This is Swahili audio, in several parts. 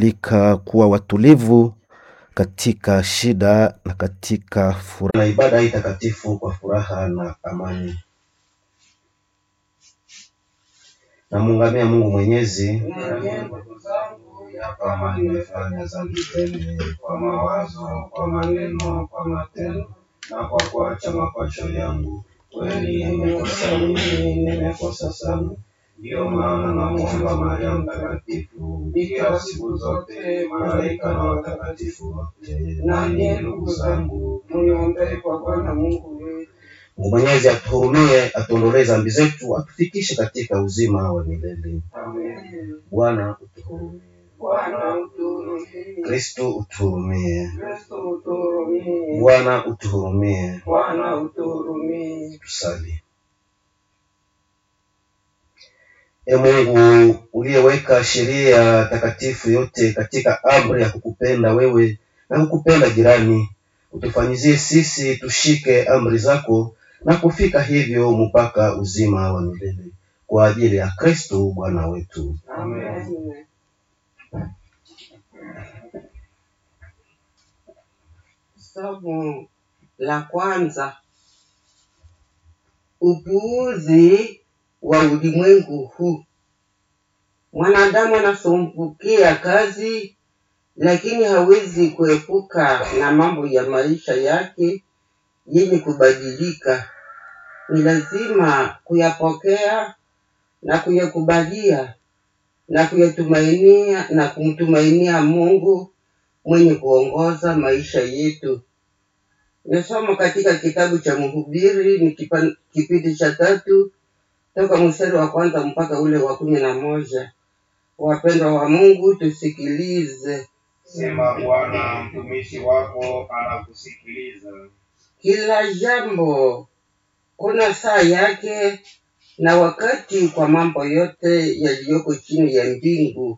anatualika kuwa watulivu katika shida na katika furaha, na ibada hii takatifu kwa furaha na amani. Namuungamia Mungu Mwenyezi ndugu zangu, ya kama nimefanya dhambi tele kwa mawazo, kwa maneno, kwa matendo na kwa kuacha mapacho yangu, kweli nimekosa mimi, nimekosa sana. Ndiyo maana namwomba Maria Mtakatifu, bikira siku zote, malaika na watakatifu wote, nanyi ndugu zangu, muniombee kwa Bwana Mungu wetu. Mungu Mwenyezi atuhurumie, atuondolee dhambi zetu, atufikishe katika uzima wa milele. Amen. Bwana utuhurumie. Bwana utuhurumie. Kristo utuhurumie. Kristo utuhurumie. Bwana utuhurumie. Bwana utuhurumie. Tusali. E Mungu uliyeweka sheria takatifu yote katika amri ya kukupenda wewe na kukupenda jirani, utufanyizie sisi tushike amri zako na kufika hivyo mpaka uzima wa milele kwa ajili ya Kristo Bwana wetu. Amen. Somo la kwanza: upuuzi wa ulimwengu huu. Mwanadamu anasumbukia kazi, lakini hawezi kuepuka na mambo ya maisha yake yenye kubadilika. Ni lazima kuyapokea na kuyakubalia na kuyatumainia na kumtumainia Mungu mwenye kuongoza maisha yetu. Nasoma katika kitabu cha Mhubiri ni kipa- kipindi cha tatu toka mstari wa kwanza mpaka ule wa kumi na moja. Wapendwa wa Mungu, tusikilize. Sema Bwana, mtumishi wako anakusikiliza. Kila jambo kuna saa yake na wakati kwa mambo yote yaliyoko chini ya mbingu,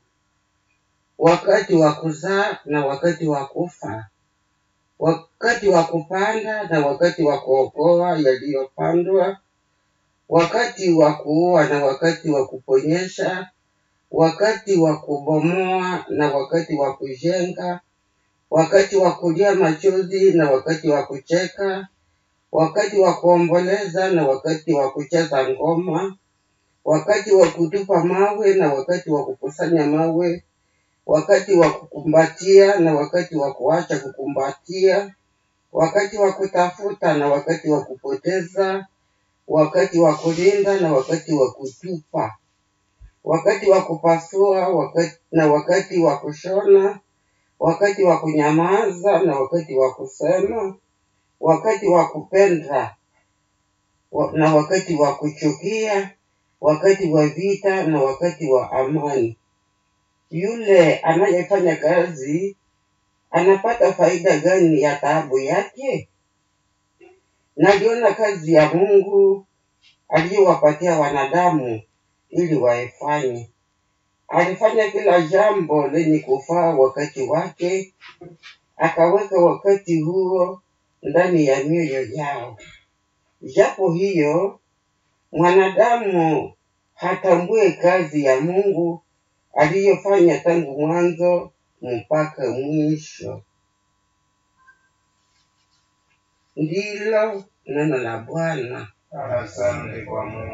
wakati wa kuzaa na wakati wa kufa, wakati wa kupanda na wakati wa kuokoa yaliyopandwa, wakati wa kuua na wakati wa kuponyesha, wakati wa kubomoa na wakati wa kujenga, wakati wa kulia machozi na wakati wa kucheka, wakati wa kuomboleza na wakati wa kucheza ngoma, wakati wa kutupa mawe na wakati wa kukusanya mawe, wakati wa kukumbatia na wakati wa kuacha kukumbatia, wakati wa kutafuta na wakati wa kupoteza, wakati wa kulinda na wakati wa kutupa, wakati wa kupasua wakati, na wakati wa kushona, wakati wa kunyamaza na wakati wa kusema, wakati wa kupenda wa- na wakati wa kuchukia, wakati wa vita na wakati wa amani. Yule anayefanya kazi anapata faida gani ya taabu yake? Naliona kazi ya Mungu aliyowapatia wanadamu ili waifanye. Alifanya kila jambo lenye kufaa wakati wake, akaweka wakati huo ndani ya mioyo yao. Japo hiyo mwanadamu hatambue kazi ya Mungu aliyofanya tangu mwanzo mpaka mwisho. Ndilo neno la Bwana. Asante kwa Mungu.